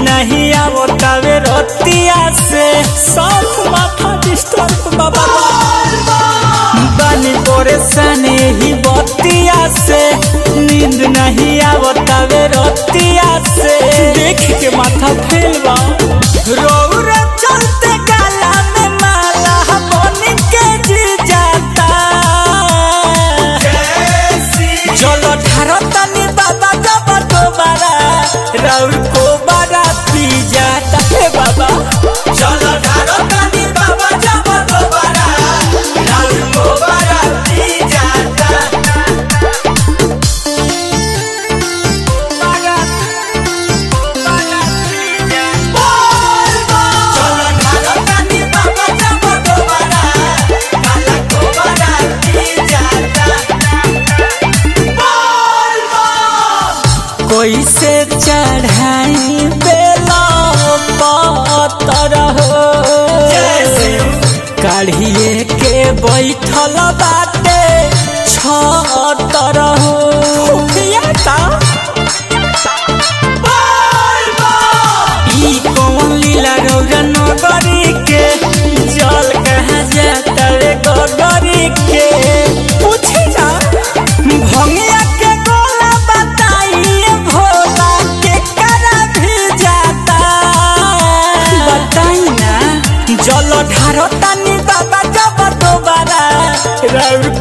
नहीं आवतावे रतिया से सब माथा डिस्टर्ब बाबा बानी परेशानी ही बतिया से नींद नहीं आवतावे रतिया से देख के माथा फेल बा रौरा चलते गाला में माला बन के जी जाता चलो ढारतनी बाबा जब दोबारा राउर को बड़ा पी जाता है बाबा चलो ढारतनी बाबा जब दोबारा राउर को बड़ा पी जाता बड़ा बड़ा पी जाता चलो ढारतनी बाबा जब दोबारा काला को बड़ा पी जाता कोई से चढ़ाई बेला पतर हो काढ़िए के बैठल बाटे छतर हो फुफियाता। ई कौन लीला रौरा नगरी के जल कहाँ जाता रे गगरी के पूछे जा भंगिया के गोला बताइए भोला के करा भी जाता बताई ना जल ढारतानी बाबा जब दोबारा रौर